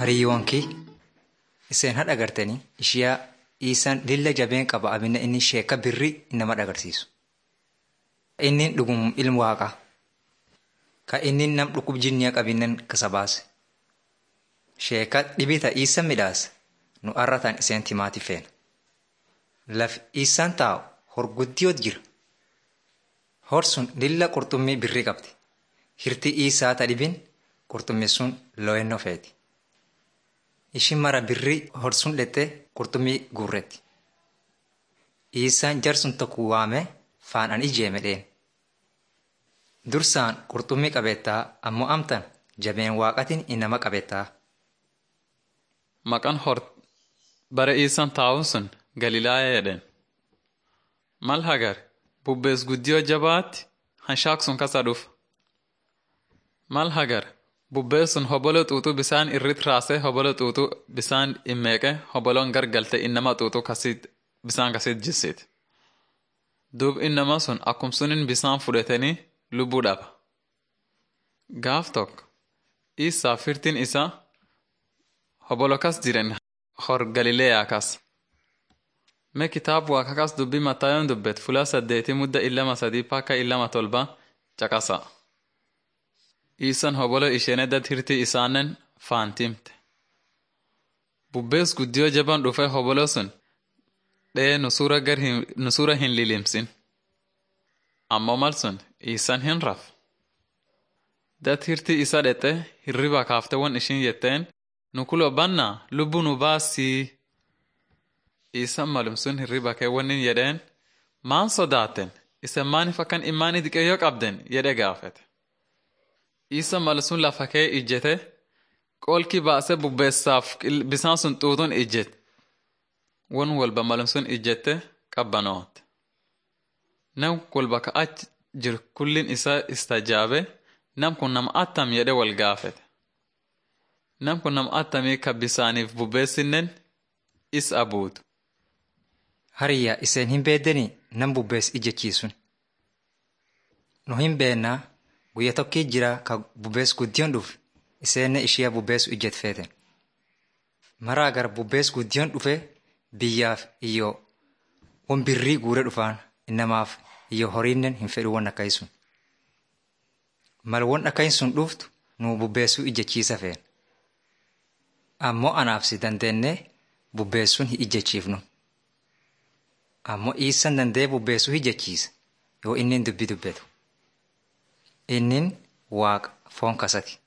Hariyyoonki iseen hadha agartanii ishiyaa dhiisan lilla jabeen qaba abinna inni sheeka birrii nama agarsiisu. Inni dhugum ilmu waaqaa. Ka inni nam dhukkub jinniya qabinnan kasa baase. Sheeka dhibita dhiisan midhaase nu arratan iseen timaati feena. Laf dhiisan taa'u horguddiyoot jira. Horsun lilla qurxummii birrii qabdi. Hirti dhiisaa ta dhibin qurxummii sun looyennoo feeti. Ishin mara birrii horsun dhette qurxummii guurretti. Dhiisaan jarsun tokko waame faanaan ijeeme dheen. Dursaan qurxummii qabeettaa ammoo amtan jabeen waaqatiin inama qabeettaa. Maqaan hor bare iisan taa'uun sun Galilaaya jedhen. Mal hagar bubbees guddiyoo jabaatti hanshaak sun kasa dhufa. Mal hagar bubbeen sun hobolo xuuxuu bisaan irrit raasee hobolo xuuxuu bisaan immeeqe hoboloon gargalte innama xuuxuu kasit bisaan kasit jissit. Duub innama sun akkum sunin bisaan fudhatanii lubbuu dhaba. Gaaf tokko isaa firtiin isaa hobolo kas jiren hor Galileeyaa kas. Mee kitaabu akka kas dubbii Mattaayoon dubbet fulaa saddeetii mudda illama sadii pakka illama tolba caqasa. Iisan hobolo isheen eddat hirtii isaannen faantimte. Bubbees guddiyoo jaban dhufee hobolo sun dhee nusuura hin lilimsin. Ammoo mal sun iisan hin raf. Dat hirtii isa dhexxe hirriba kaafte won ishin jetteen nu kulo bannaa lubbu nu baasii. Iisan malum sun hirriba kee wonin jedheen maan sodaatten isen maaniif akkan imaanii diqeeyyoo qabden jedhe gaafete. Iisan mal sun lafa kee ijjete qoolki baase bubbeessaaf bisaan sun xuuxuun ijjet. Won walba malum sun ijjette qabbanoote. Nam walba ka achi jiru kullin isaa istajaabe nam kun nama attam jedhe wal gaafete. Nam kun nama attamii ka bisaaniif bubbeessinnen is abuutu. Hariyyaa iseen hin beeddanii nam bubbees ijjechiisun. Nu hin beennaa guyya tokkii jira ka bubbees guddiyoon dhufe iseenne ishiya bubbeesu ijjet feeten. Maraa gara bubbees guddiyoon dhufe biyyaaf iyyoo won birrii guure dhufaan innamaaf iyyoo horiinnen hin fedhu won akkayi sun. Mal won akkayi sun dhuftu nu bubbeessuu ijjechiisa feen. Ammoo anaaf si dandeennee bubbeessuun hin ijjechiifnu. Ammoo dhiissan danda'ee bubbeessuu ijjechiisa yoo inni dubbii dubbetu. Innin waaqa foon kasati.